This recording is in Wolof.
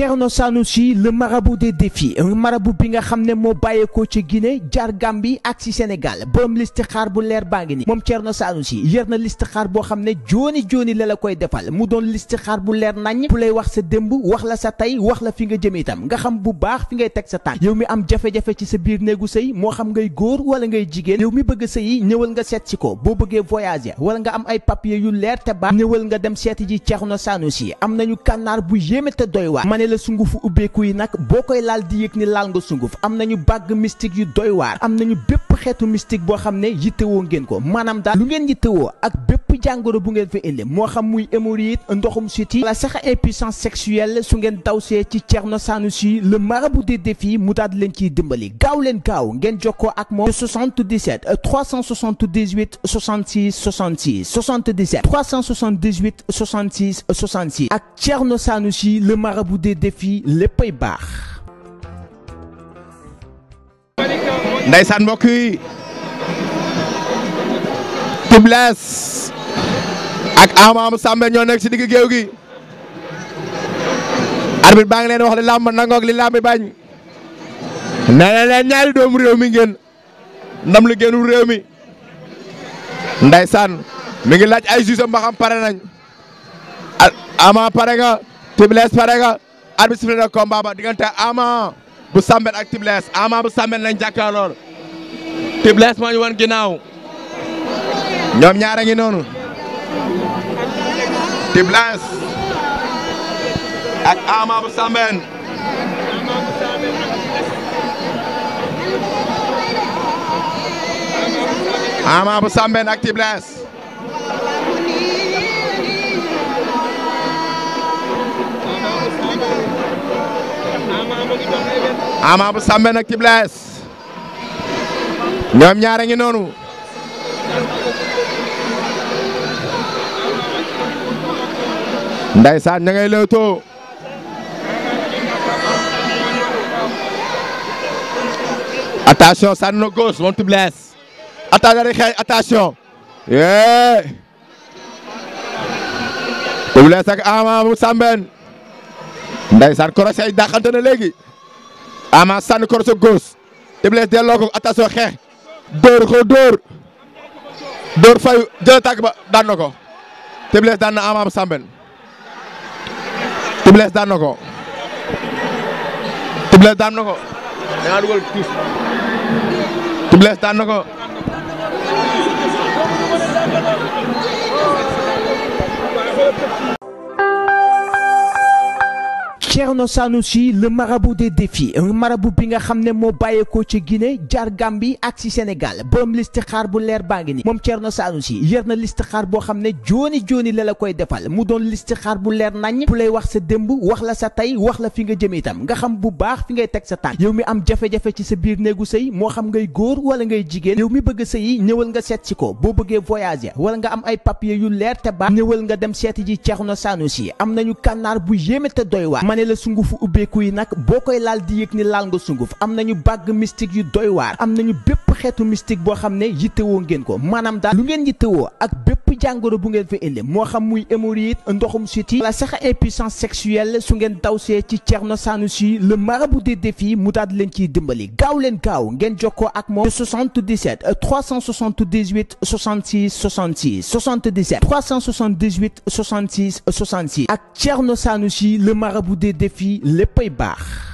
Thierno Sanoussi le marabout des défis un marabout bi nga xam ne moo bàyyeekoo ci Guinée jaar Gambie ak ci Sénégal borom listixaar bu leer baa ngi ni moom Thierno Sanoussi yor na listixaar boo xam ne jooni jooni la la koy defal mu doon listixaar bu leer nañ bu lay wax sa démb wax la sa tey wax la fi nga jëm itam nga xam bu baax fi ngay teg sa tànk yow mi am jafe-jafe ci sa biir néegu sëy moo xam ngay góor wala ngay jigéen yow mi bëgg sëy ñëwal nga seet si ko boo bëggee voyager wala nga am ay papier yu leer te baax ñëwal nga dem seeti ji Thierno Sanoussi am nañu kànnaar bu yéeme te doy waar ma ne la sungufu ubbeeku yi nag boo koy laal di yëg ni laal nga sunguf am nañu bàgg mystique yu doy waar am nañu bépp xeetu mystique boo xam ne yittewoo ngeen ko maanaam daal lu ngeen yittewoo ak bépp jàngoro bu ngeen fa indi moo xam muy hémorroïde ndoxum siti wala sax impuissance sexuelle su ngeen dawsee ci Thierno Sanoussi le marabout des défis mu daal leen ciy dimbali gaaw leen gaaw ngeen jokkoo ak moom 77 378 66 66 77 378 66 66 ak Thierno Sanoussi le marabout des défis léppay baax. Ndeysaan mbokk yi Tibles ak Ama Sambe ñoo nekk ci digg géew gi arbitre baa ngi leen wax li làmb nangoog li làmb bañ nee na leen ñaari doomu réew mi ngeen ndam li génnu réew mi Ndeysaan mi ngi laaj ay juge ba xam pare nañ Ama pare nga Tibles pare nga arbitre sifflé na combat ba diggante Ama bu Sambet ak Tibles Ama bu Sambet lañ jàkkaarlool Tibles moo ñu wan ginnaaw ñoom ñaara ngi noonu Tibles ak Ama bu Sambet Ama bu Sambet ak Tibles Ama bu Sambe nag Tibles ñoom ñaare ngi noonu Ndeysaan ña ngay lewtoo attention sànni na gauche moom Tibles attention day xeeñ attention yee Tibles ak Ama bu Samben Ndeysaan korosé yi dàqante na léegi Ama sànni korosé gauche Tibles delloo ko attention xeex dóor ko dóor dóor fayu jël tàgg ba daan na ko Tibles daan na Ama bu Samben Tibles daan na ko Tibles daan na ko da nga dugal tuus Tibles daan na ko Thierno Sanoussi le marabout des défis un marabout bi nga xam ne moo bàyyeekoo ci Guinée jaar Gambie ak ci Sénégal borom listixaar bu leer baa ngi ni moom Thierno Sanoussi yor na listixaar boo xam ne jooni jooni la la koy defal mu doon listixaar bu leer nañ bu lay wax sa démb wax la sa tey wax la fi nga jëm itam nga xam bu baax fi ngay teg sa tànk yow mi am jafe-jafe ci sa biir néegu sëy moo xam ngay góor wala ngay jigéen yow mi bëgg sëy ñëwal nga seet si ko boo bëggee voyager wala nga am ay papier yu leer te baax ñëwal nga dem seeti ji Thierno Sanoussi am nañu kànnaar bu yéeme te doy waar ma ne la sungufu ubbeeku yi nag boo koy laal di yëg ni laal nga sunguf am nañu bàgg mystique yu doy waar am nañu bépp xeetu mystique boo xam ne yittewoo ngeen ko maanaam daal lu ngeen yittewoo ak bépp jàngoro bu ngeen fa indi moo xam muy hémorroïde ndoxum siti wala sax impuissance sexuelle su ngeen dawsee ci Thierno Sanoussi le marabout des défis mu daal leen ciy dimbali gaaw leen gaaw ngeen jokkoo ak moom 77 378 66 66 77 378 66 66 ak Thierno Sanoussi le marabout des défis léppay baax